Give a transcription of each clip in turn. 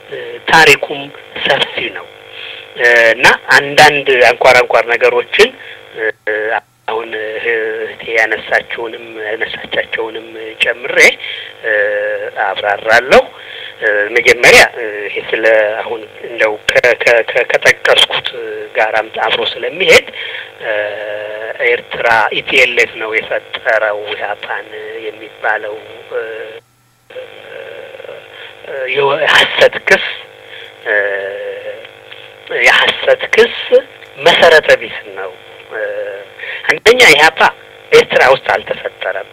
ታሪኩም ሰፊ ነው እና አንዳንድ አንኳር አንኳር ነገሮችን አሁን እህቴ ያነሳችውንም ያነሳቻቸውንም ጨምሬ አብራራለሁ። መጀመሪያ ይሄ ስለ አሁን እንደው ከጠቀስኩት ጋራም አብሮ ስለሚሄድ ኤርትራ ኢፒኤልኤፍ ነው የፈጠረው ኢህአፓን የሚባለው የሀሰት ክስ የሀሰት ክስ መሰረተ ቢስ ነው። አንደኛ ኢህአፓ ኤርትራ ውስጥ አልተፈጠረም።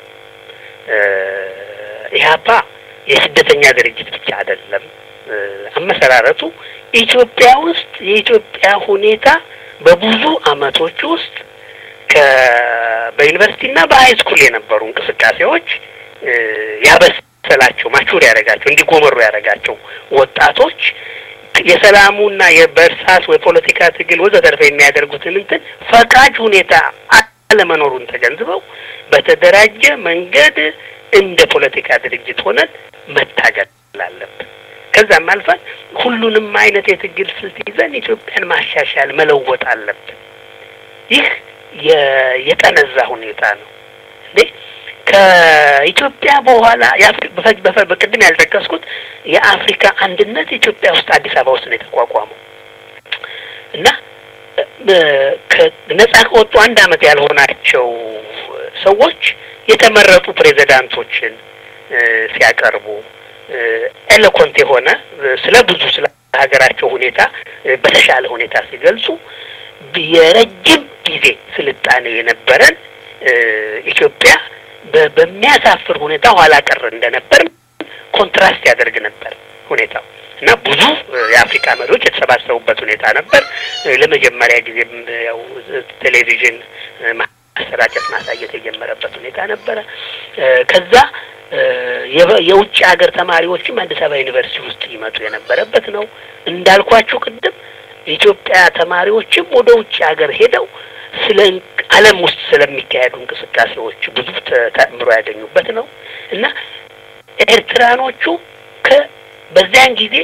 ኢህአፓ የስደተኛ ድርጅት ብቻ አይደለም። አመሰራረቱ ኢትዮጵያ ውስጥ የኢትዮጵያ ሁኔታ በብዙ አመቶች ውስጥ በዩኒቨርሲቲና በሀይ ስኩል የነበሩ እንቅስቃሴዎች ያበሰላቸው ማቹር ያደረጋቸው እንዲጎመሩ ያደረጋቸው ወጣቶች የሰላሙና የበእርሳስ የፖለቲካ ትግል ወዘተርፈ የሚያደርጉትን እንትን ፈቃጅ ሁኔታ አለመኖሩን ተገንዝበው በተደራጀ መንገድ እንደ ፖለቲካ ድርጅት ሆነን መታገል አለብን። ከዛም አልፈን ሁሉንም አይነት የትግል ስልት ይዘን ኢትዮጵያን ማሻሻል መለወጥ አለብን። ይህ የጠነዛ ሁኔታ ነው እንዴ ከኢትዮጵያ በኋላ በቅድም ያልጠቀስኩት የአፍሪካ አንድነት ኢትዮጵያ ውስጥ አዲስ አበባ ውስጥ ነው የተቋቋመው እና ነጻ ከወጡ አንድ አመት ያልሆናቸው ሰዎች የተመረጡ ፕሬዚዳንቶችን ሲያቀርቡ ኤሎኮንት የሆነ ስለ ብዙ ስለ ሀገራቸው ሁኔታ በተሻለ ሁኔታ ሲገልጹ የረጅም ጊዜ ስልጣኔ የነበረን ኢትዮጵያ በሚያሳፍር ሁኔታ ኋላ ቀር እንደነበር ኮንትራስት ያደርግ ነበር ሁኔታው እና ብዙ የአፍሪካ መሪዎች የተሰባሰቡበት ሁኔታ ነበር። ለመጀመሪያ ጊዜም ያው ቴሌቪዥን ማሰራጨት ማሳየት የጀመረበት ሁኔታ ነበረ። ከዛ የውጭ ሀገር ተማሪዎችም አዲስ አበባ ዩኒቨርሲቲ ውስጥ ይመጡ የነበረበት ነው። እንዳልኳችሁ ቅድም ኢትዮጵያ ተማሪዎችም ወደ ውጭ ሀገር ሄደው ስለ ዓለም ውስጥ ስለሚካሄዱ እንቅስቃሴዎች ብዙ ተምሮ ያገኙበት ነው እና ኤርትራኖቹ ከ በዚያን ጊዜ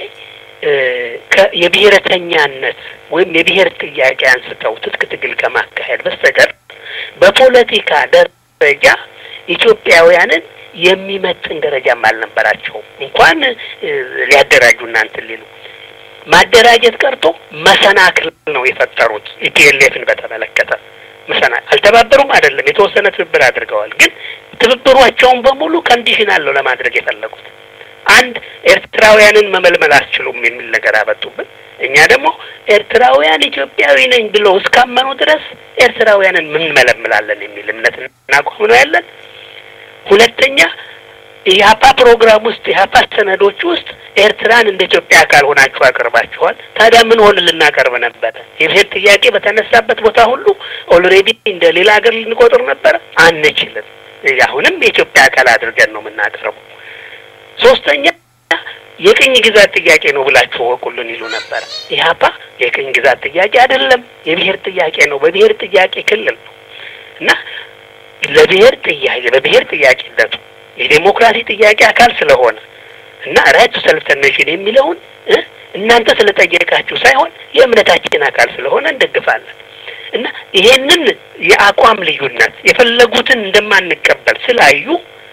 የብሔረተኛነት ወይም የብሔር ጥያቄ አንስተው ትጥቅ ትግል ከማካሄድ በስተቀር በፖለቲካ ደረጃ ኢትዮጵያውያንን የሚመጥን ደረጃም አልነበራቸውም። እንኳን ሊያደራጁ እናንትን ሊሉ ማደራጀት ቀርቶ መሰናክል ነው የፈጠሩት። ኢፒኤልኤፍን በተመለከተ መሰና አልተባበሩም አይደለም፣ የተወሰነ ትብብር አድርገዋል። ግን ትብብሯቸውን በሙሉ ኮንዲሽን አለው ለማድረግ የፈለጉት አንድ ኤርትራውያንን መመልመል አስችሉም የሚል ነገር አመጡብን። እኛ ደግሞ ኤርትራውያን ኢትዮጵያዊ ነኝ ብለው እስካመኑ ድረስ ኤርትራውያንን ምን መለምላለን የሚል እምነት እናቋም ነው ያለን። ሁለተኛ ኢህአፓ ፕሮግራም ውስጥ ኢህአፓ ሰነዶች ውስጥ ኤርትራን እንደ ኢትዮጵያ አካል ሆናችሁ አቅርባችኋል። ታዲያ ምን ሆን ልናቀርብ ነበረ? የብሔር ጥያቄ በተነሳበት ቦታ ሁሉ ኦልሬዲ እንደ ሌላ ሀገር ልንቆጥር ነበረ? አንችልም። አሁንም የኢትዮጵያ አካል አድርገን ነው የምናቀርበው። ሶስተኛ የቅኝ ግዛት ጥያቄ ነው ብላችሁ ወቁልን ይሉ ነበረ። ኢህአፓ የቅኝ ግዛት ጥያቄ አይደለም፣ የብሔር ጥያቄ ነው። በብሔር ጥያቄ ክልል ነው እና ለብሔር ጥያቄ በብሔር ጥያቄነቱ የዴሞክራሲ ጥያቄ አካል ስለሆነ እና ራይት ቱ ሰልፍ ዲተርሚኔሽን የሚለውን እናንተ ስለጠየቃችሁ ሳይሆን የእምነታችን አካል ስለሆነ እንደግፋለን እና ይሄንን የአቋም ልዩነት የፈለጉትን እንደማንቀበል ስላዩ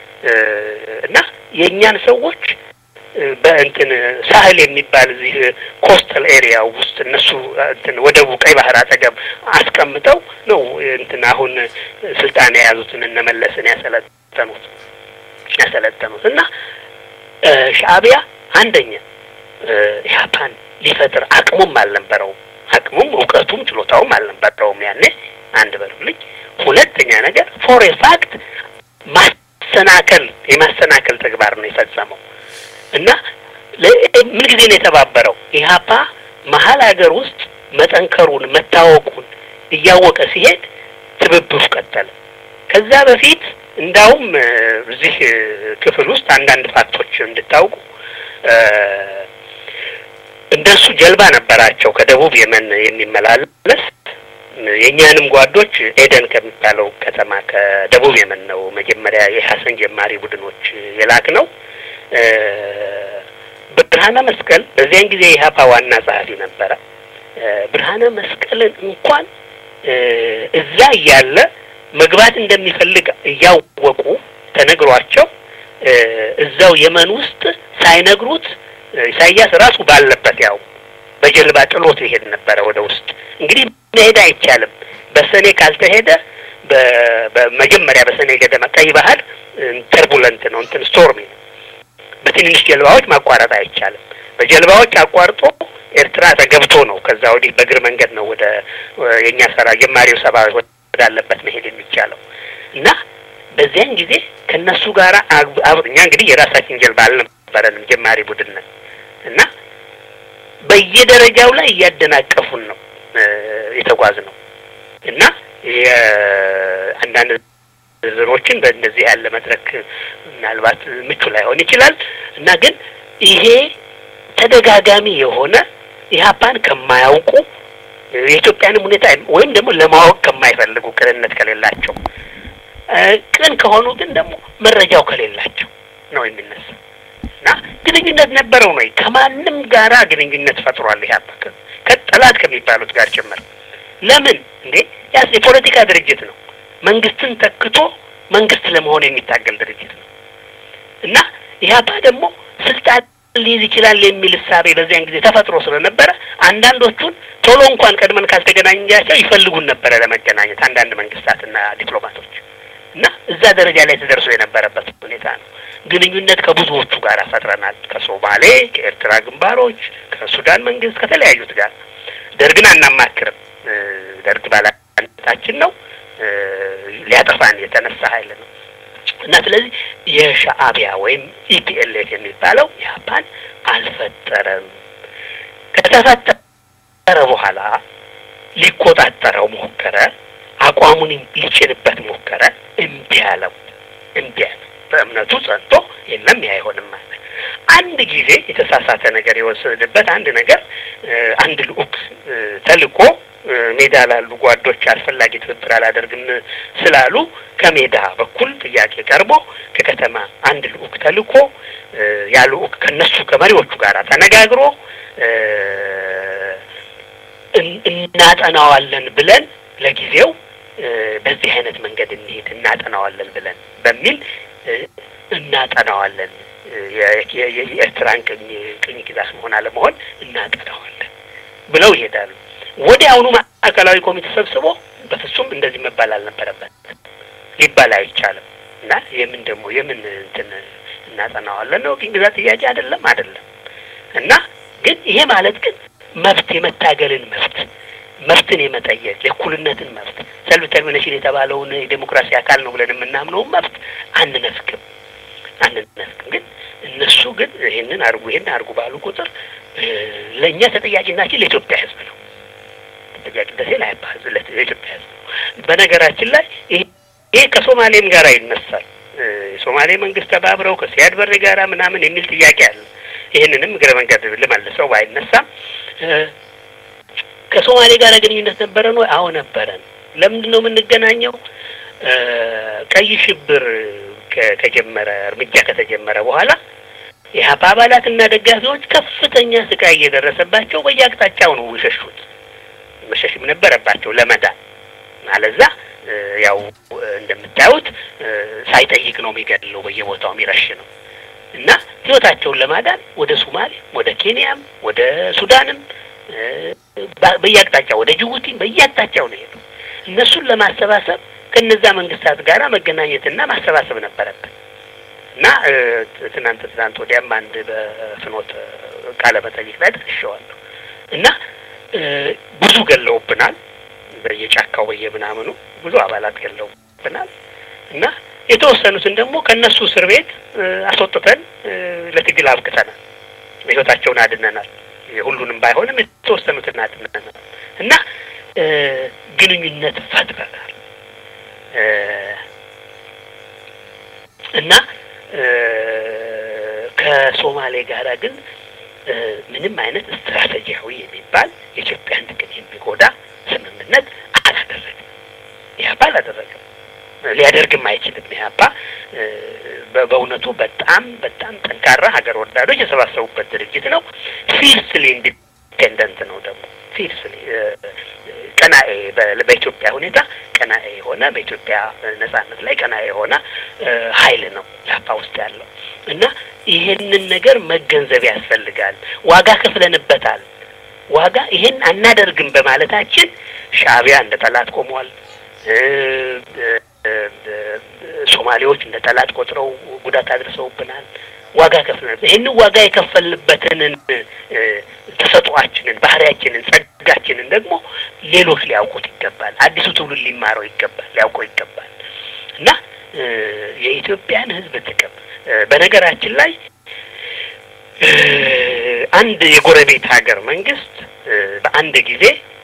እና የእኛን ሰዎች በእንትን ሳህል የሚባል እዚህ ኮስተል ኤሪያ ውስጥ እነሱ እንትን ወደቡ ቀይ ባህር አጠገብ አስቀምጠው ነው እንትን አሁን ስልጣን የያዙትን እነመለስን ያሰለጠኑት ያሰለጠኑት እና ሻዕቢያ አንደኛ ኢህአፓን ሊፈጥር አቅሙም አልነበረውም። አቅሙም እውቀቱም ችሎታውም አልነበረውም ያኔ አንድ በሉልኝ። ሁለተኛ ነገር ፎር ኤ ፋክት ማሰናከል የማሰናከል ተግባር ነው የፈጸመው እና ምን ጊዜ ነው የተባበረው? ኢህአፓ መሀል ሀገር ውስጥ መጠንከሩን መታወቁን እያወቀ ሲሄድ ትብብሩ ቀጠለ። ከዛ በፊት እንዳውም እዚህ ክፍል ውስጥ አንዳንድ ፋክቶች እንድታውቁ እንደሱ ጀልባ ነበራቸው ከደቡብ የመን የሚመላለስ የእኛንም ጓዶች ኤደን ከሚባለው ከተማ ከደቡብ የመን ነው መጀመሪያ የሀሰን ጀማሪ ቡድኖች የላክ ነው። ብርሃነ መስቀል በዚያን ጊዜ የኢህአፓ ዋና ጸሐፊ ነበረ። ብርሃነ መስቀልን እንኳን እዛ እያለ መግባት እንደሚፈልግ እያወቁ ተነግሯቸው እዛው የመን ውስጥ ሳይነግሩት ኢሳያስ ራሱ ባለበት ያው በጀልባ ጥሎት ይሄድ ነበረ ወደ ውስጥ። እንግዲህ መሄድ አይቻልም። በሰኔ ካልተሄደ በመጀመሪያ በሰኔ ገደማ ቀይ ባህር ተርቡለንት ነው፣ እንትን ስቶርሚ ነው። በትንንሽ ጀልባዎች ማቋረጥ አይቻልም። በጀልባዎች አቋርጦ ኤርትራ ተገብቶ ነው ከዛ ወዲህ በእግር መንገድ ነው ወደ የእኛ ሰራ ጀማሪው ሰባ ወዳለበት መሄድ የሚቻለው እና በዚያን ጊዜ ከእነሱ ጋር እኛ እንግዲህ የራሳችን ጀልባ አልነበረንም፣ ጀማሪ ቡድን ነን እና በየደረጃው ላይ እያደናቀፉን ነው የተጓዝ ነው እና የአንዳንድ ዝርዝሮችን በእንደዚህ ያለ መድረክ ምናልባት ምቹ ላይሆን ይችላል እና ግን ይሄ ተደጋጋሚ የሆነ ኢህአፓን ከማያውቁ የኢትዮጵያንም ሁኔታ ወይም ደግሞ ለማወቅ ከማይፈልጉ ቅንነት ከሌላቸው ቅን ከሆኑ ግን ደግሞ መረጃው ከሌላቸው ነው የሚነሳ እና ግንኙነት ነበረው ነው ከማንም ጋራ ግንኙነት ፈጥሯል ኢህአፓ ከጠላት ከሚባሉት ጋር ጭምር ለምን እንዴ ያስ የፖለቲካ ድርጅት ነው መንግስትን ተክቶ መንግስት ለመሆን የሚታገል ድርጅት ነው እና ኢህአፓ ደግሞ ስልጣን ሊይዝ ይችላል የሚል እሳቤ በዚያን ጊዜ ተፈጥሮ ስለነበረ አንዳንዶቹን ቶሎ እንኳን ቀድመን ካልተገናኛቸው ይፈልጉን ነበረ ለመገናኘት አንዳንድ መንግስታትና ዲፕሎማቶች እና እዛ ደረጃ ላይ ተደርሶ የነበረበት ሁኔታ ነው። ግንኙነት ከብዙዎቹ ጋር ፈጥረናል። ከሶማሌ፣ ከኤርትራ ግንባሮች፣ ከሱዳን መንግስት፣ ከተለያዩት ጋር ደርግን አናማክርም። ደርግ ባላንጣችን ነው፣ ሊያጠፋን የተነሳ ኃይል ነው እና ስለዚህ የሻዕቢያ ወይም ኢፒኤልኤፍ የሚባለው ኢህአፓን አልፈጠረም። ከተፈጠረ በኋላ ሊቆጣጠረው ሞከረ። አቋሙን ሊጭንበት ሞከረ። እምቢ አለው። እምቢ አለ። በእምነቱ ጸንቶ የለም ይህ አይሆንም አለ። አንድ ጊዜ የተሳሳተ ነገር የወሰደበት አንድ ነገር አንድ ልኡክ ተልኮ ሜዳ ላሉ ጓዶች አስፈላጊ ትብብር አላደርግም ስላሉ ከሜዳ በኩል ጥያቄ ቀርቦ ከከተማ አንድ ልኡክ ተልኮ ያ ልኡክ ከነሱ ከመሪዎቹ ጋር ተነጋግሮ እናጠናዋለን ብለን ለጊዜው በዚህ አይነት መንገድ እንሄድ እናጠናዋለን ብለን በሚል እናጠናዋለን የኤርትራን ቅኝ ቅኝ ግዛት መሆን አለመሆን እናጠናዋለን ብለው ይሄዳሉ። ወዲያውኑ ማዕከላዊ ኮሚቴ ሰብስቦ በፍጹም እንደዚህ መባል አልነበረበት ሊባል አይቻልም እና የምን ደግሞ የምን እንትን እናጠናዋለን ነው ቅኝ ግዛት ጥያቄ አይደለም አይደለም እና ግን ይሄ ማለት ግን መብት የመታገልን መብት መብትን የመጠየቅ የእኩልነትን መብት ሰልፍ ተርሚኔሽን የተባለውን የዴሞክራሲ አካል ነው ብለን የምናምነውን መብት አንነፍግም አንነፍግም። ግን እነሱ ግን ይህንን አርጉ ይህን አርጉ ባሉ ቁጥር ለእኛ ተጠያቂናችን ለኢትዮጵያ ሕዝብ ነው። ተጠያቂነት ላይባዝ ለኢትዮጵያ ሕዝብ ነው። በነገራችን ላይ ይሄ ከሶማሌም ጋር ይነሳል። የሶማሌ መንግስት ተባብረው ከሲያድ በሬ ጋራ ምናምን የሚል ጥያቄ አለ። ይህንንም እግረ መንገድ ልመልሰው ባይነሳም ከሶማሌ ጋር ግንኙነት ነበረን ወይ? አዎ ነበረን። ለምንድን ነው የምንገናኘው? ቀይ ሽብር ከጀመረ እርምጃ ከተጀመረ በኋላ የሀፓ አባላትና ደጋፊዎች ከፍተኛ ስቃይ እየደረሰባቸው በየአቅጣጫው ነው የሸሹት። መሸሽም ነበረባቸው ለመዳን አለዛ ያው እንደምታዩት ሳይጠይቅ ነው የሚገድለው፣ በየቦታው የሚረሽ ነው እና ህይወታቸውን ለማዳን ወደ ሶማሌ፣ ወደ ኬንያም፣ ወደ ሱዳንም በየአቅጣጫው ወደ ጅቡቲም በየአቅጣጫው ነው ሄዱ። እነሱን ለማሰባሰብ ከነዛ መንግስታት ጋር መገናኘትና ማሰባሰብ ነበረብን እና ትናንት ትናንት ወዲያም አንድ በፍኖት ቃለ መጠይቅ ላይ ደርሼዋለሁ እና ብዙ ገለውብናል። በየጫካው በየምናምኑ ብዙ አባላት ገለውብናል እና የተወሰኑትን ደግሞ ከእነሱ እስር ቤት አስወጥተን ለትግል አብቅተናል። ህይወታቸውን አድነናል። ሁሉንም ባይሆንም የተወሰኑትን አድነናል እና ግንኙነት ፈጥረናል እና ከሶማሌ ጋር ግን ምንም አይነት ስትራቴጂያዊ የሚባል የኢትዮጵያን ጥቅም የሚጎዳ ስምምነት አላደረግም። ኢህአፓ አላደረገም። ሊያደርግም አይችልም። ኢህአፓ በእውነቱ በጣም በጣም ጠንካራ ሀገር ወዳዶች የሰባሰቡበት ድርጅት ነው። ፊርስሊ ኢንዲፔንደንት ነው ደግሞ ፊርስሊ ቀናኤ በኢትዮጵያ ሁኔታ ቀናኤ የሆነ በኢትዮጵያ ነጻነት ላይ ቀናኤ የሆነ ኃይል ነው ኢህአፓ ውስጥ ያለው እና ይሄንን ነገር መገንዘብ ያስፈልጋል። ዋጋ ከፍለንበታል። ዋጋ ይሄን አናደርግም በማለታችን ሻዕቢያ እንደ ጠላት ቆሟል። ሶማሌዎች እንደ ጠላት ቆጥረው ጉዳት አድርሰውብናል። ዋጋ ከፍለናል። ይህንን ዋጋ የከፈልበትን ተሰጧችንን፣ ባህሪያችንን፣ ጸጋችንን ደግሞ ሌሎች ሊያውቁት ይገባል። አዲሱ ትውልድ ሊማረው ይገባል፣ ሊያውቀው ይገባል እና የኢትዮጵያን ሕዝብ ጥቅም በነገራችን ላይ አንድ የጎረቤት ሀገር መንግስት በአንድ ጊዜ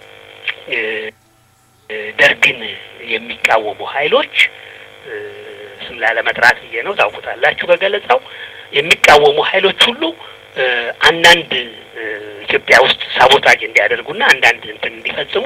ደርግን የሚቃወሙ ኃይሎች ስም ላለመጥራት ብዬ ነው፣ ታውቁታላችሁ ከገለጻው የሚቃወሙ ኃይሎች ሁሉ አንዳንድ ኢትዮጵያ ውስጥ ሳቦታጅ እንዲያደርጉና አንዳንድ እንትን እንዲፈጽሙ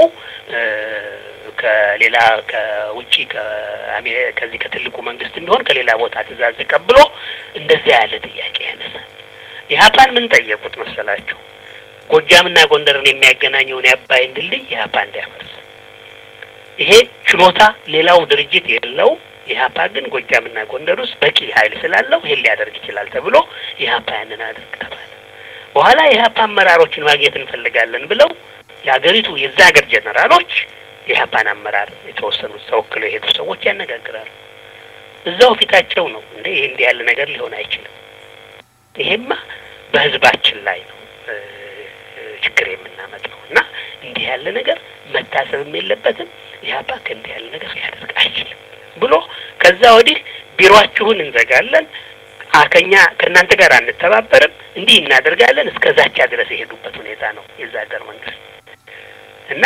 ከሌላ ከውጭ ከዚህ ከትልቁ መንግስት እንዲሆን ከሌላ ቦታ ትእዛዝ ተቀብሎ እንደዚያ ያለ ጥያቄ ያነሳል። ኢህአፓን ምን ጠየቁት መሰላችሁ? ጎጃምና ጎንደርን የሚያገናኘውን የአባይን ድልድይ ኢህአፓ እንዲያፈርስ። ይሄ ችሎታ ሌላው ድርጅት የለውም። ኢህአፓ ግን ጎጃምና ጎንደር ውስጥ በቂ ኃይል ስላለው ይሄን ሊያደርግ ይችላል ተብሎ ኢህአፓ ያንን አድርግ ተባለ። በኋላ የኢህአፓ አመራሮችን ማግኘት እንፈልጋለን ብለው የሀገሪቱ የዛ ሀገር ጀነራሎች የኢህአፓን አመራር የተወሰኑት ተወክለው የሄዱ ሰዎች ያነጋግራሉ። እዛው ፊታቸው ነው እንደ ይሄ እንዲህ ያለ ነገር ሊሆን አይችልም። ይሄማ በህዝባችን ላይ ነው ችግር የምናመጣው እና እንዲህ ያለ ነገር መታሰብም የለበትም። ኢህአፓ ከእንዲህ ያለ ነገር ሊያደርግ አይችልም ብሎ ከዛ ወዲህ ቢሮአችሁን እንዘጋለን፣ ከኛ ከእናንተ ጋር አንተባበርም፣ እንዲህ እናደርጋለን እስከ ዛቻ ድረስ የሄዱበት ሁኔታ ነው የዛ ሀገር መንግስት እና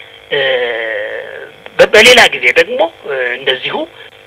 በሌላ ጊዜ ደግሞ እንደዚሁ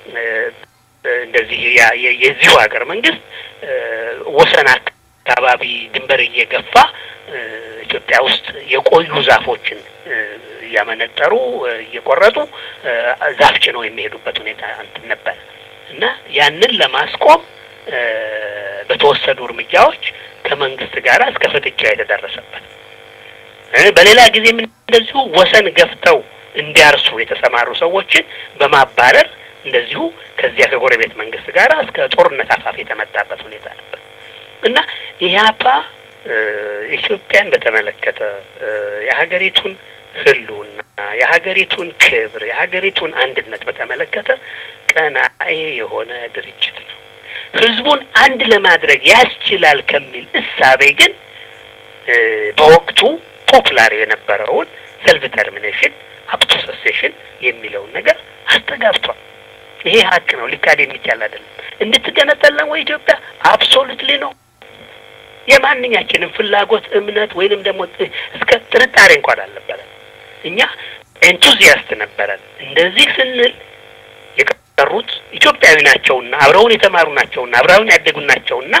እንደዚህ የዚሁ ሀገር መንግስት ወሰን አካባቢ ድንበር እየገፋ ኢትዮጵያ ውስጥ የቆዩ ዛፎችን እያመነጠሩ እየቆረጡ ዛፍ ጭነው የሚሄዱበት ሁኔታ እንትን ነበረ እና ያንን ለማስቆም በተወሰዱ እርምጃዎች ከመንግስት ጋር እስከ ፍጥጫ የተደረሰበት በሌላ ጊዜም እንደዚሁ ወሰን ገፍተው እንዲያርሱ የተሰማሩ ሰዎችን በማባረር እንደዚሁ ከዚያ ከጎረቤት መንግስት ጋር እስከ ጦርነት አፋፍ የተመጣበት ሁኔታ ነበር እና ኢህአፓ ኢትዮጵያን በተመለከተ የሀገሪቱን ህልውና፣ የሀገሪቱን ክብር፣ የሀገሪቱን አንድነት በተመለከተ ቀናኤ የሆነ ድርጅት ነው። ህዝቡን አንድ ለማድረግ ያስችላል ከሚል እሳቤ ግን በወቅቱ ፖፑላር የነበረውን ሰልፍ ተርሚኔሽን አፕቶ ሰሴሽን የሚለውን ነገር አስተጋብቷል። ይሄ ሀቅ ነው፣ ሊካድ የሚቻል አይደለም። እንድትገነጠለን ወይ ኢትዮጵያ አብሶሉትሊ ነው። የማንኛችንም ፍላጎት እምነት ወይንም ደግሞ እስከ ጥርጣሬ እንኳን አልነበረን። እኛ ኤንቱዚያስት ነበረን። እንደዚህ ስንል የቀሩት ኢትዮጵያዊ ናቸውና አብረውን የተማሩ ናቸውና አብረውን ያደጉ ናቸውና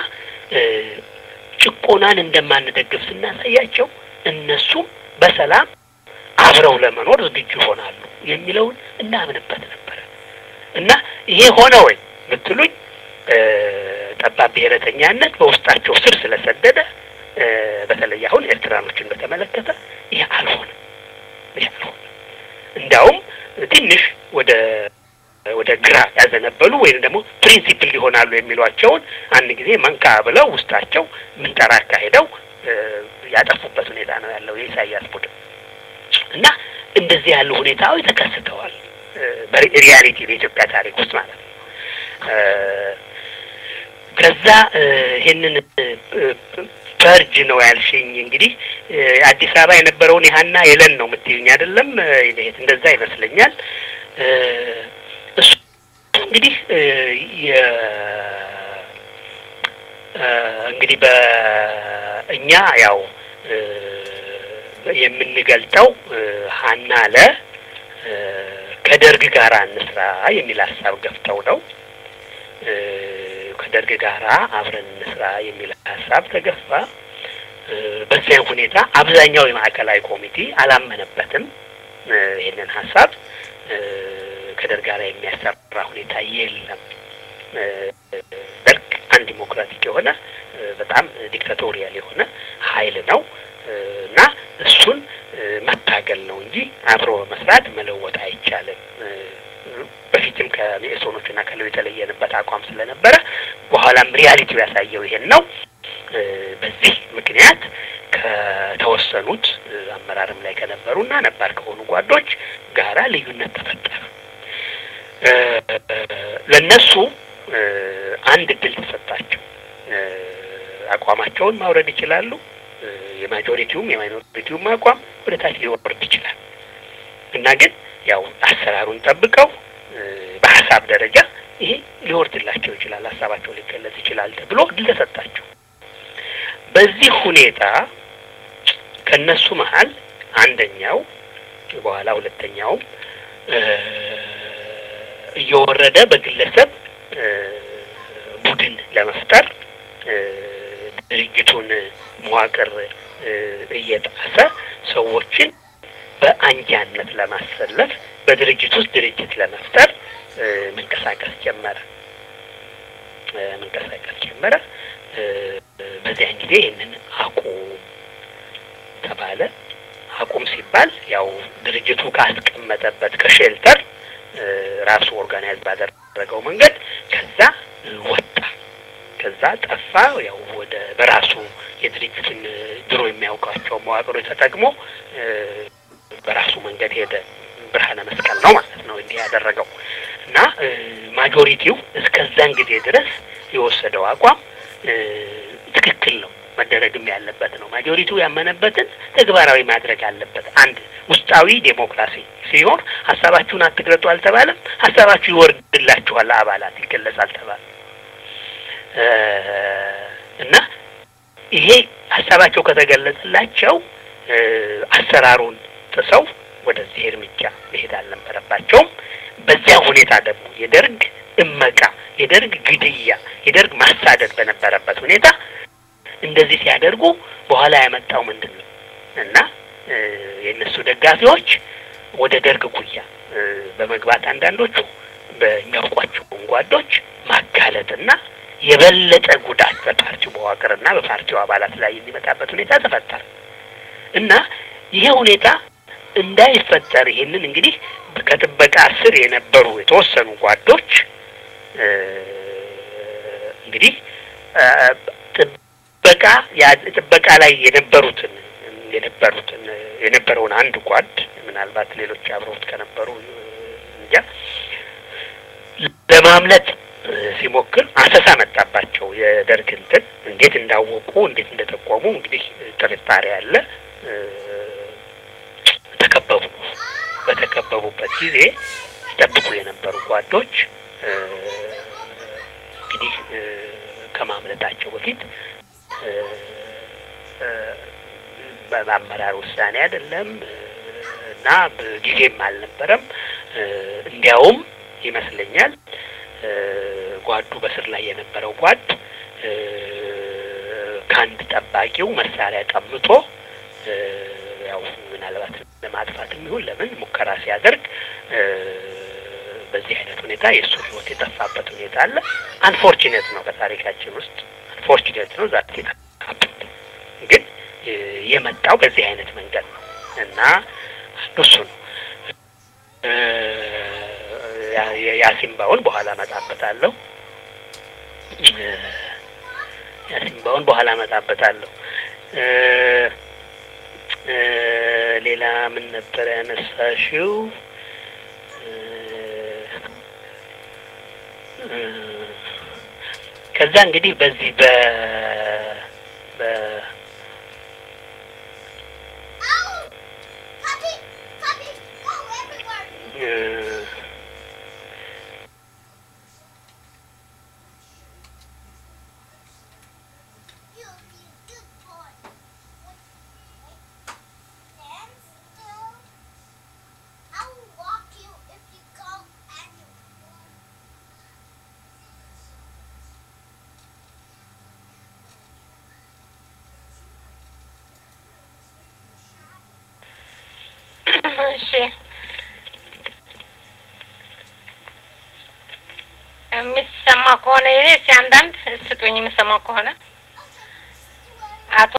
ጭቆናን እንደማንደግፍ ስናሳያቸው እነሱም በሰላም አብረው ለመኖር ዝግጁ ይሆናሉ የሚለውን እናምንበት ነበረ እና ይሄ ሆነ ወይ ብትሉኝ ጠባብ ብሔረተኛነት በውስጣቸው ስር ስለሰደደ በተለይ አሁን ኤርትራኖችን በተመለከተ ይህ አልሆነም። ይህ አልሆነም። እንዲያውም ትንሽ ወደ ወደ ግራ ያዘነበሉ ወይም ደግሞ ፕሪንሲፕል ሊሆናሉ የሚሏቸውን አንድ ጊዜ መንካ ብለው ውስጣቸው ምንጠራ አካሄደው ያጠፉበት ሁኔታ ነው ያለው የኢሳያስ ቡድን እና እንደዚህ ያሉ ሁኔታዎች ተከስተዋል። በሪያሊቲ በኢትዮጵያ ታሪክ ውስጥ ማለት ነው። ከዛ ይሄንን ፐርጅ ነው ያልሽኝ። እንግዲህ አዲስ አበባ የነበረውን ያህና የለን ነው የምትይኝ አይደለም? እንደዛ ይመስለኛል። እሱ እንግዲህ እንግዲህ በእኛ ያው የምንገልጠው ሀና ለ ከደርግ ጋር እንስራ የሚል ሀሳብ ገፍተው ነው። ከደርግ ጋራ አብረን እንስራ የሚል ሀሳብ ተገፋ። በዚያም ሁኔታ አብዛኛው የማዕከላዊ ኮሚቴ አላመነበትም ይህንን ሀሳብ። ከደርግ ጋር የሚያሰራ ሁኔታ የለም። ደርግ አንድ ዲሞክራቲክ የሆነ በጣም ዲክታቶሪያል የሆነ ኃይል ነው እና እሱን መታገል ነው እንጂ አብሮ መስራት መለወጥ አይቻልም። በፊትም ከሚኤሶኖች እና ከለው የተለየንበት አቋም ስለነበረ በኋላም ሪያሊቲው ያሳየው ይሄን ነው። በዚህ ምክንያት ከተወሰኑት አመራርም ላይ ከነበሩ እና ነባር ከሆኑ ጓዶች ጋራ ልዩነት ተፈጠረ። ለነሱ አንድ እድል ተሰጣቸው። አቋማቸውን ማውረድ ይችላሉ። የማጆሪቲውም የማይኖሪቲውም አቋም ወደ ታች ሊወርድ ይችላል እና ግን ያው አሰራሩን ጠብቀው በሀሳብ ደረጃ ይሄ ሊወርድላቸው ይችላል፣ ሀሳባቸው ሊገለጽ ይችላል ተብሎ እድል ተሰጣቸው። በዚህ ሁኔታ ከነሱ መሀል አንደኛው በኋላ ሁለተኛውም እየወረደ በግለሰብ ቡድን ለመፍጠር ድርጅቱን መዋቅር እየጣሰ ሰዎችን በአንጃነት ለማሰለፍ በድርጅት ውስጥ ድርጅት ለመፍጠር መንቀሳቀስ ጀመረ መንቀሳቀስ ጀመረ። በዚያን ጊዜ ይህንን አቁም ተባለ። አቁም ሲባል ያው ድርጅቱ ካስቀመጠበት ከሼልተር ራሱ ኦርጋናይዝ ባደረገው መንገድ ከዛ ወጣ፣ ከዛ ጠፋ። ያው ወደ በራሱ የድርጅቱን ድሮ የሚያውቃቸው መዋቅሮች ተጠቅሞ በራሱ መንገድ ሄደ። ብርሃነ መስቀል ነው ማለት ነው እንዲህ ያደረገው እና ማጆሪቲው እስከዛን ጊዜ ድረስ የወሰደው አቋም ትክክል ነው፣ መደረግም ያለበት ነው። ማጆሪቲው ያመነበትን ተግባራዊ ማድረግ አለበት። አንድ ውስጣዊ ዴሞክራሲ ሲሆን ሀሳባችሁን አትግለጡ አልተባለም። ሀሳባችሁ ይወርድላችኋል፣ አባላት ይገለጻል አልተባለም እና ይሄ ሀሳባቸው ከተገለጸላቸው አሰራሩን ጥሰው ወደዚህ እርምጃ መሄድ አልነበረባቸውም። በዚያ ሁኔታ ደግሞ የደርግ እመቃ፣ የደርግ ግድያ፣ የደርግ ማሳደድ በነበረበት ሁኔታ እንደዚህ ሲያደርጉ በኋላ ያመጣው ምንድን ነው እና የእነሱ ደጋፊዎች ወደ ደርግ ጉያ በመግባት አንዳንዶቹ በሚያውቋቸውን ጓዶች ማጋለጥና የበለጠ ጉዳት በፓርቲው መዋቅርና በፓርቲው አባላት ላይ የሚመጣበት ሁኔታ ተፈጠረ እና ይሄ ሁኔታ እንዳይፈጠር ይሄንን እንግዲህ ከጥበቃ ስር የነበሩ የተወሰኑ ጓዶች እንግዲህ ጥበቃ ጥበቃ ላይ የነበሩትን የነበሩትን የነበረውን አንድ ጓድ ምናልባት ሌሎች አብረውት ከነበሩ እንጃ ለማምለጥ ሲሞክር አሰሳ መጣባቸው። የደርግ እንትን እንዴት እንዳወቁ እንዴት እንደጠቆሙ እንግዲህ ጥርጣሬ አለ። ተከበቡ። በተከበቡበት ጊዜ ሲጠብቁ የነበሩ ጓዶች እንግዲህ ከማምለጣቸው በፊት በአመራር ውሳኔ አይደለም እና ጊዜም አልነበረም። እንዲያውም ይመስለኛል ጓዱ በስር ላይ የነበረው ጓድ ከአንድ ጠባቂው መሳሪያ ቀምቶ ያው ምናልባት ለማጥፋትም ይሁን ለምን ሙከራ ሲያደርግ በዚህ አይነት ሁኔታ የእሱ ሕይወት የጠፋበት ሁኔታ አለ። አንፎርቹኔት ነው በታሪካችን ውስጥ አንፎርቹኔት ነው ዛት ግን የመጣው በዚህ አይነት መንገድ ነው እና አንዱ እሱ ነው። የአሲምባውን በኋላ እመጣበታለሁ። የአሲምባውን በኋላ እመጣበታለሁ። ሌላ ምን ነበር ያነሳሽው? ከዛ እንግዲህ በዚህ በ በ እሺ የሚሰማ ከሆነ ይሄ እስኪ አንዳንድ ስጡኝ፣ የምሰማው ከሆነ አቶ